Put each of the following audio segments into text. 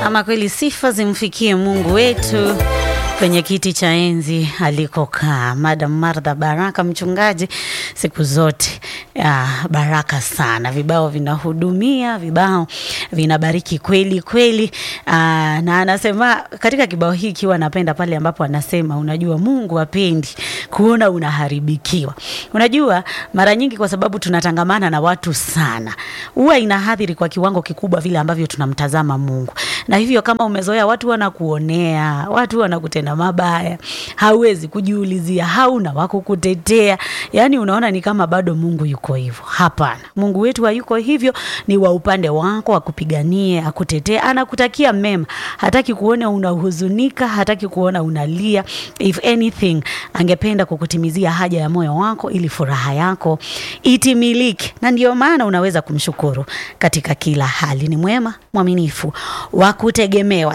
Ama kweli sifa zimfikie Mungu wetu kwenye kiti cha enzi alikokaa Madam Martha Baraka, mchungaji siku zote ya, baraka sana. Vibao vinahudumia, vibao vinabariki kweli kweli. Aa, na anasema katika kibao hiki kiwa napenda pale ambapo anasema unajua, Mungu hapendi kuona unaharibikiwa. Unajua, mara nyingi kwa sababu tunatangamana na watu sana, huwa inahadhiri kwa kiwango kikubwa vile ambavyo tunamtazama Mungu, na hivyo kama umezoea watu wanakuonea, watu wanakutenda mabaya, hauwezi kujiulizia, hauna wa kukutetea, yani unaona ni kama bado Mungu yuko hivyo. Hapana, Mungu wetu hayuko hivyo, ni wa upande wako, akupiganie, akutetee, anakutakia mema, hataki kuona unahuzunika, hataki kuona unalia. If anything, angependa kukutimizia haja ya moyo wako ili furaha yako itimilike, na ndio maana unaweza kumshukuru katika kila hali. Ni mwema, mwaminifu, wa kutegemewa.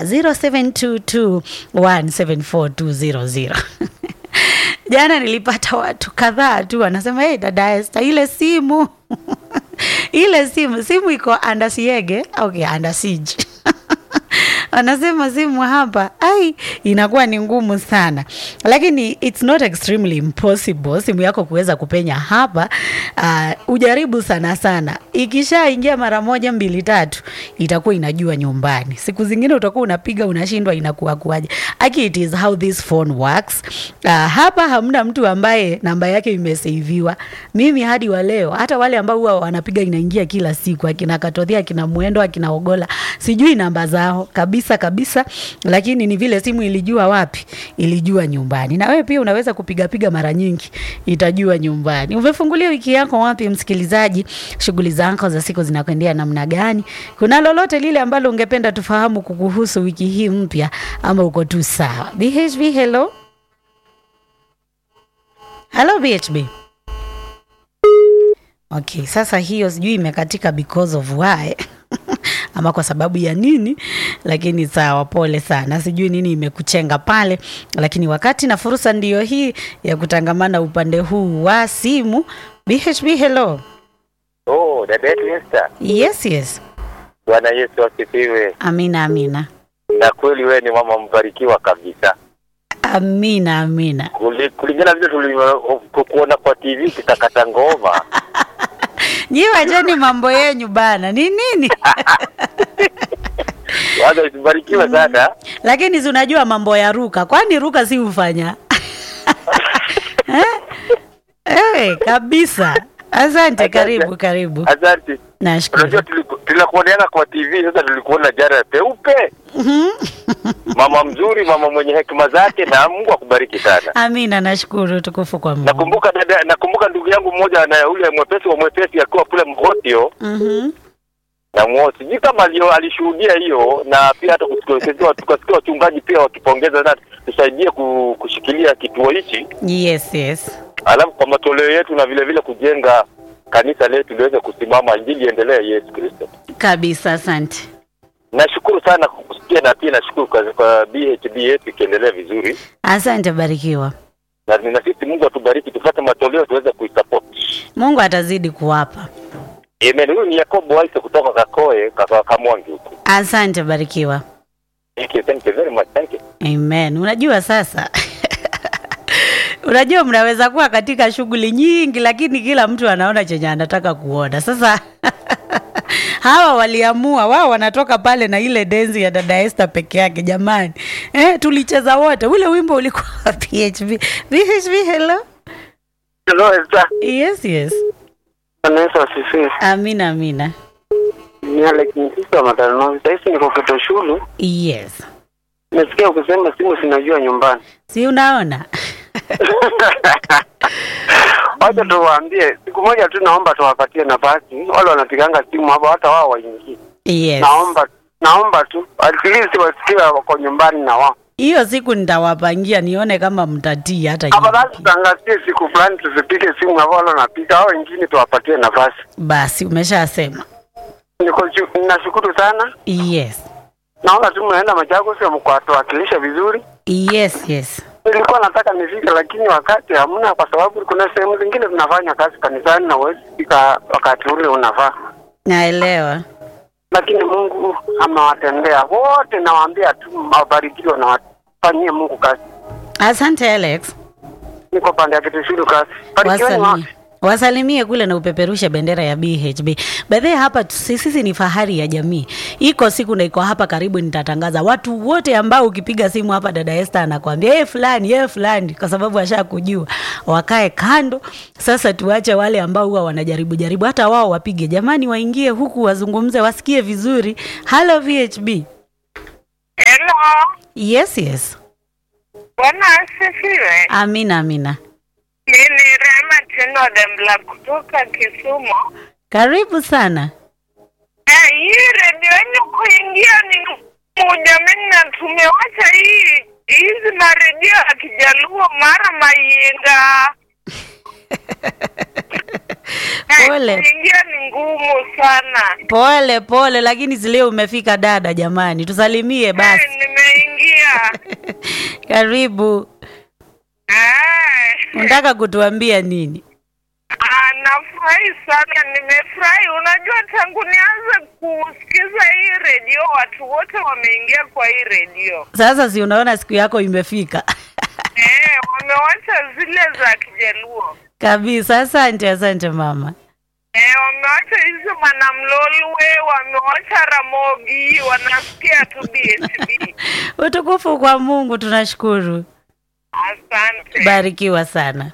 0722174200 Jana nilipata watu kadhaa tu wanasema hey, dada Esther, ile simu ile simu simu iko under siege, okay, under siege wanasema simu hapa ai inakuwa ni ngumu sana, lakini it's not extremely impossible simu yako kuweza kupenya hapa. Uh, ujaribu sana sana, ikishaingia mara moja mbili tatu itakuwa inajua nyumbani. Siku zingine utakuwa unapiga unashindwa inakuwa kuaje. Aki, it is how this phone works. Uh, hapa hamna mtu ambaye namba yake imeseviwa. Mimi hadi wa leo, hata wale ambao huwa wanapiga inaingia kila siku, akina Katothia, akina Mwendo, akina Ogola, sijui namba zao kabisa kabisa, lakini ni vile simu ilijua wapi, ilijua nyumbani. Na wewe pia unaweza kupiga piga mara nyingi, itajua nyumbani. Umefungulia wiki yako wapi, msikilizaji? Shughuli zako za siku zinakwendea namna gani? Kuna lolote lile ambalo ungependa tufahamu kukuhusu wiki hii mpya, ama uko tu sawa? BHB, hello hello BHB. Okay, sasa hiyo sijui imekatika because of why ama kwa sababu ya nini, lakini sawa, pole sana. Sijui nini imekuchenga pale, lakini wakati na fursa ndiyo hii ya kutangamana upande huu wa simu. BHB, hello. Oh, dada yetu Esther. Yes, yes. Bwana Yesu asifiwe. Amina, amina, Na kweli wewe ni mama mbarikiwa kabisa. amina, amina. Kuli- Kulingana vile tulivyokuona kwa TV kitakata ngoma. Nyi wacheni mambo yenyu bana, ni nini? Waza usibarikiwe sana. Lakini si unajua mambo ya ruka, kwani ruka si hufanya eh? Eh, kabisa. Asante, karibu karibu. Asante. Nashukuru. Unajua tuliku- tunakuoneana kwa TV sasa tulikuona jana peupe. Mama mzuri, mama mwenye hekima zake na Mungu akubariki sana. Amina, nashukuru. Tukufu kwa Mungu. Nakumbuka dada, nakumbuka ndugu yangu mmoja na yule mwepesi wa mwepesi akiwa kule Mhotio Mhm. na mwo sijui kama alio alishuhudia hiyo, na pia hata kusikia tukasikia wachungaji pia wakipongeza na tusaidie ku- kushikilia kituo hichi, Yes, yes. alafu kwa matoleo yetu na vile vile kujenga kanisa letu liweze kusimama, injili iendelee Yesu Kristo. Kabisa, asante. Nashukuru sana kwa kusikia na pia nashukuru kwa, kwa BHB yetu ikiendelea vizuri, Asante, barikiwa. na na sisi Mungu atubariki tupate matoleo tuweze kuisupport. Mungu atazidi kuwapa. Amen. Huyu ni Yakobo Waise kutoka Kakoe kaka Kamwangi huku. Asante, barikiwa. Thank you, thank you very much. Thank you. Amen. Unajua sasa unajua mnaweza kuwa katika shughuli nyingi, lakini kila mtu anaona chenye anataka kuona. Sasa hawa waliamua, wao wanatoka pale na ile denzi ya dada Esther peke yake. Jamani, eh, tulicheza wote, ule wimbo ulikuwa wa PHB. PHB, hello. Hello, Esther. Yes, yes. Bwana Yesu asifiwe. Amina, amina. Ni Alex Msisa wa Mataranovi. Sasa hivi niko Kitoshulu. Yes. Nasikia ukisema simu sinajua nyumbani. Si unaona? Wacha tuwaambie, siku moja tu naomba tuwapatie nafasi wale wanapiganga simu hapo, hata wao waingie. Yes. Naomba naomba tu at least wasikie wako nyumbani na wao. Hiyo siku nitawapangia nione kama mtatii hata Afadhali hiyo. tutangazie siku fulani tusipige simu hapo, wale wanapiga hao wengine tuwapatie nafasi. Basi umeshasema. Niko ju- nashukuru sana. Yes. Naona tu mnaenda Machakos mkatuwakilisha vizuri. Yes, yes. Nilikuwa nataka nifike, lakini wakati hamna, kwa sababu kuna sehemu zingine tunafanya kazi kanisani na huwezi fika wakati ule unafaa. Naelewa. lakini Mungu amewatendea wote. Nawaambia tu wabarikiwe na wafanyie Mungu kazi. Asante Alex. Niko pande ya Kitishulu kazi. Barikiweni Wasalimie. wote. Wasalimie kule na upeperushe bendera ya BHB. Bedhe hapa tu- si- sisi ni fahari ya jamii. Iko siku na iko hapa karibu nitatangaza watu wote ambao ukipiga simu hapa dada Esther anakuambia yeye fulani, yeye fulani kwa sababu ashakujua. Wakae kando. Sasa tuache wale ambao huwa wanajaribu jaribu hata wao wapige. Jamani waingie huku wazungumze wasikie vizuri. Hello VHB. Hello, Yes, yes. Bwana asifiwe. Amina, amina. Mimi Rema Tino Dembla kutoka Kisumu. Karibu sana. Eh, hii redio yenu kuingia ni ngumu jamani, na tumewacha hii hizi maredio ya Kijaluo mara Mayinga. Eh, Pole. kuingia ni ngumu sana. Pole pole, lakini si leo umefika dada. Jamani, tusalimie basi. Eh, nimeingia. Karibu. Eh. Unataka kutuambia nini? Ah, nafurahi sana, nimefurahi. Unajua, tangu nianze kusikiza hii redio, watu wote wameingia kwa hii redio Sasa si unaona siku yako imefika eh, wamewacha zile za Kijaluo kabisa. Asante, asante mama. eh, wamewacha hizo Manamlolwe, wamewacha Ramogi, wanasikia tu BHB. Utukufu kwa Mungu, tunashukuru. Asante. Barikiwa sana.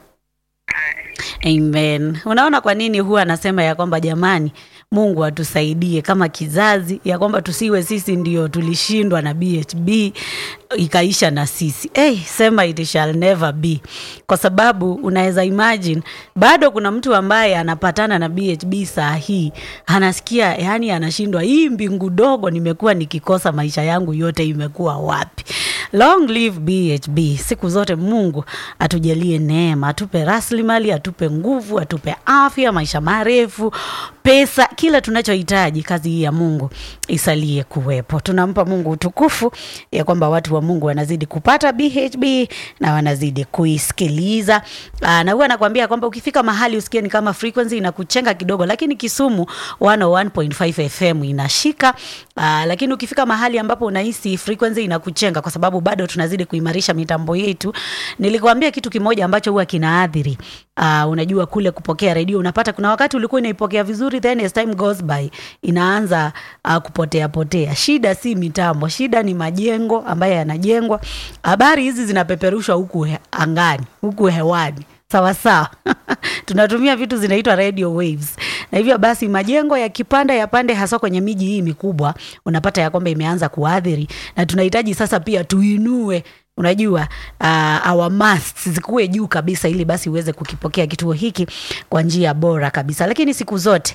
Amen. Unaona kwa nini huwa anasema ya kwamba jamani, Mungu atusaidie kama kizazi, ya kwamba tusiwe sisi ndio tulishindwa na BHB ikaisha na sisi. Hey, sema it shall never be, kwa sababu unaweza imagine bado kuna mtu ambaye anapatana na BHB saa hii anasikia, yani anashindwa, hii mbingu dogo nimekuwa nikikosa maisha yangu yote imekuwa wapi? Long live BHB. Siku zote Mungu atujalie neema, atupe rasilimali, atupe nguvu, atupe afya, maisha marefu, pesa, kila tunachohitaji. Kazi hii ya Mungu isalie kuwepo. Tunampa Mungu utukufu ya kwamba watu wa Mungu wanazidi kupata BHB na wanazidi kuisikiliza. Aa, na huwa nakwambia kwamba ukifika mahali usikie ni kama frequency inakuchenga kidogo, lakini Kisumu 101.5 FM inashika. Aa, lakini ukifika mahali ambapo unahisi frequency inakuchenga kwa sababu bado tunazidi kuimarisha mitambo yetu. Nilikwambia kitu kimoja ambacho huwa kinaathiri uh, unajua kule kupokea redio, unapata kuna wakati ulikuwa unaipokea vizuri, then as time goes by inaanza uh, kupotea potea. Shida si mitambo, shida ni majengo ambayo yanajengwa. Habari hizi zinapeperushwa huku he, angani, huku hewani sawa sawa tunatumia vitu zinaitwa radio waves na hivyo basi majengo yakipanda yapande hasa kwenye miji hii mikubwa unapata ya kwamba imeanza kuathiri na tunahitaji sasa pia tuinue unajua uh, our masts zikuwe juu kabisa ili basi uweze kukipokea kituo hiki kwa njia bora kabisa lakini siku zote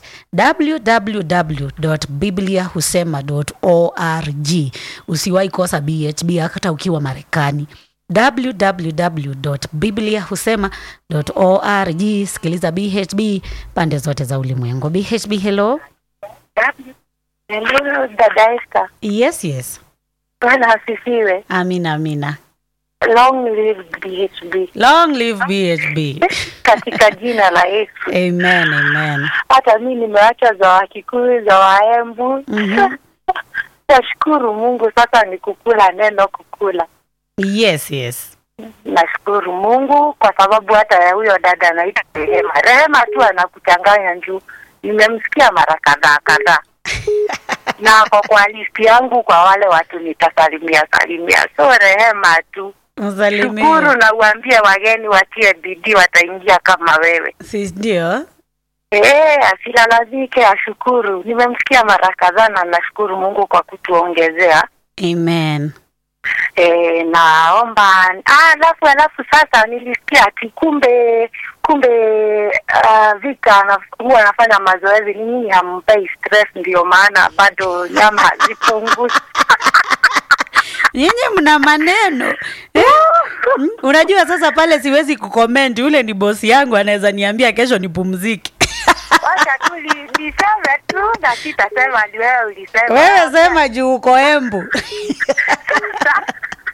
www.bibliahusema.org usiwahi kosa bhb hata ukiwa marekani www.bibliahusema.org sikiliza bhb pande zote za ulimwengu bhb hello Hello, dada Esther. yes yes Bwana asifiwe. amina amina Long live BHB long live bhb katika jina la Yesu. amen amen Hata mi nimeacha za Wakikuyu, za Waembu. Mhm. Nashukuru Mungu, sasa ni kukula neno, kukula. yes yes Nashukuru Mungu kwa sababu hata ya huyo dada anaitwa Rehema. Rehema tu anakuchanganya juu, nimemsikia mara kadhaa kadhaa na ako kwa listi yangu kwa wale watu nitasalimia salimia, so Rehema tu msalimie shukuru na uambie wageni watie bidii, wataingia kama wewe. si ndio Eh, asilalamike, ashukuru. Nimemsikia mara kadhaa na nashukuru Mungu kwa kutuongezea. amen E, naomba ah, alafu alafu sasa nilisikia ati kumbe kumbe uh, Vita ana- huwa anafanya mazoezi, ni nyinyi hampei stress, ndio maana bado nyama hazipungui. nyinyi mna maneno eh? Mm, unajua sasa pale siwezi kukomenti ule ni bosi yangu anaweza niambia kesho nipumzike Wacha tu li- niseme tu na sitasema ni wewe ulisema. wewe sema juu uko embu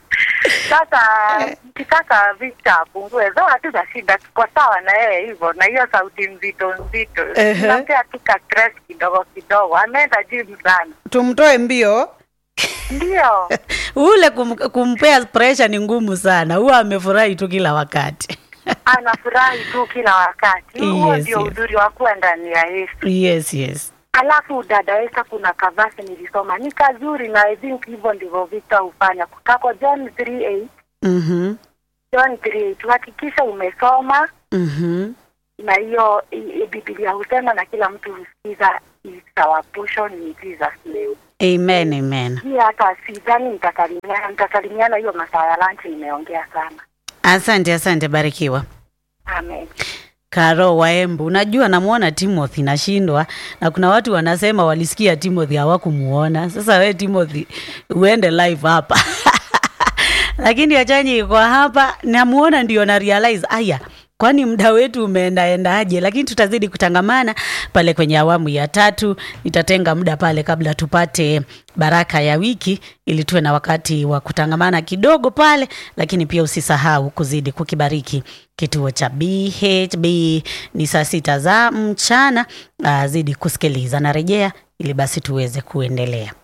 Sasa mkitaka Victor apungue, zoa tu za shida, tuko sawa na yeye hivyo, na hiyo sauti nzito nzito, Ehe. napea tu ka stress kidogo kidogo, ameenda gym sana. tumtoe mbio Ndio ule kum, kumpea pressure ni ngumu sana huwa amefurahi tu kila wakati anafurahi tu kila wakati. Huo Yes, ndio yes. uzuri wa kuwa ndani ya Yesu. yes yes Alafu dada Esa, kuna kavasi nilisoma ni kazuri, na I think hivyo ndivyo Victor hufanya. Kako John 3:8 mhm John 3:8 hakikisha umesoma mhm na hiyo i- i- Biblia husema na kila mtu husikiza is our portion in Jesus name. amen amen Hii hata sidhani nitasalimiana, nitasalimiana hiyo masaa ya lunch, nimeongea sana. asante asante barikiwa Amen. Karo Waembu, unajua namwona Timothy nashindwa, na kuna watu wanasema walisikia Timothy hawakumuona. Sasa we Timothy uende live hapa lakini Achanyi iko hapa, namuona ndio na realize aya kwani muda wetu umeendaendaje? Lakini tutazidi kutangamana pale kwenye awamu ya tatu. Nitatenga muda pale kabla tupate baraka ya wiki, ili tuwe na wakati wa kutangamana kidogo pale, lakini pia usisahau kuzidi kukibariki kituo cha BHB. Ni saa sita za mchana. Uh, zidi kusikiliza, narejea ili basi tuweze kuendelea.